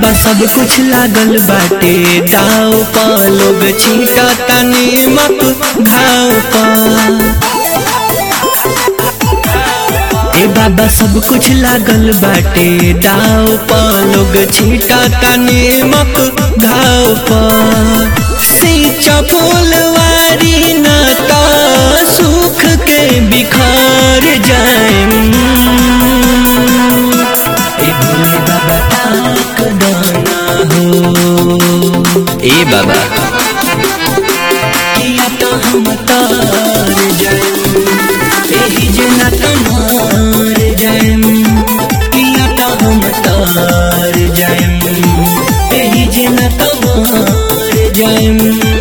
बाबा सब कुछ लागल बाटे दाव पा लोग छींटा तनी मत घाव पा ए बाबा सब कुछ लागल बाटे दाव पा लोग छींटा तनी मत घाव पा सींचा बोलवारी ना ता सुख के बिखार जाए ए भोले बाबा ताक दाना हो ए बाबा किया तो हम तार जाएम एही जना तमार जाएम किया तो हम तार जाएम एही जना तमार जाएम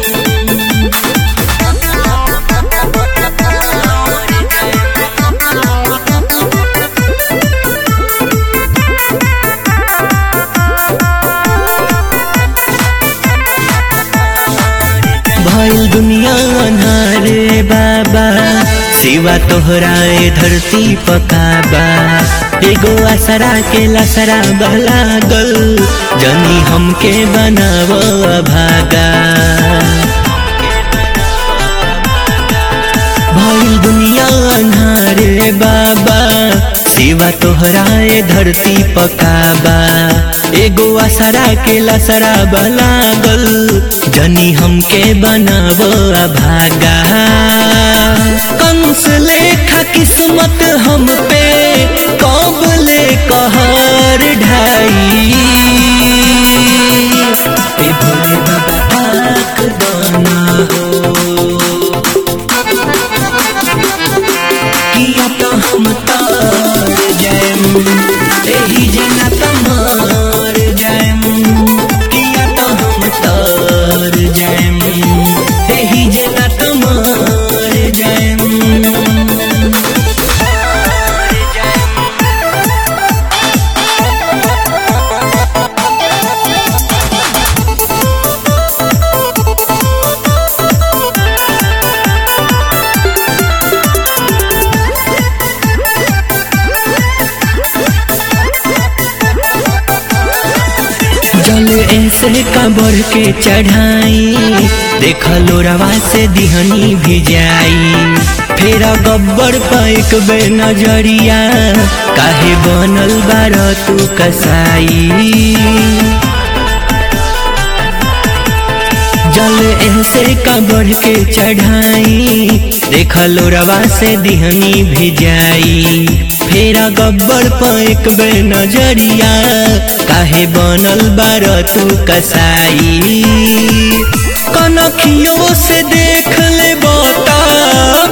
भइल दुनिया अन्हारे बाबा सिवा तोहराए धरती पकाबा एगो आसरा के लसरा लागल जनी हमके बनाव भागा भइल दुनिया अन्हारे बाबा सिवा तोहराए धरती पकाबा एगो आसरा के लसरा लागल जनी हमके बनाव भागा कंस लेखा किस्मत हम पे कब ले कहर ढाई ए भोले बाबा ताक दाना हो किया तो हम तार जाएम एही जना तमार जाएम किया तो हम तार जाएम एही जना तमार जाएम जल ऐसे का बढ़ के चढ़ाई देख लोरवा से दिहनी भी जाई फेर गब्बर पैक बे नजरिया काहे बनल बार तू कसाई जल ऐसे का बढ़ के चढ़ाई देख लोरवा से दिहनी भी जाई फेरा गब्बर पैक बे नजरिया काहे बनल बार तू कसाई कनखियों से देख ले बता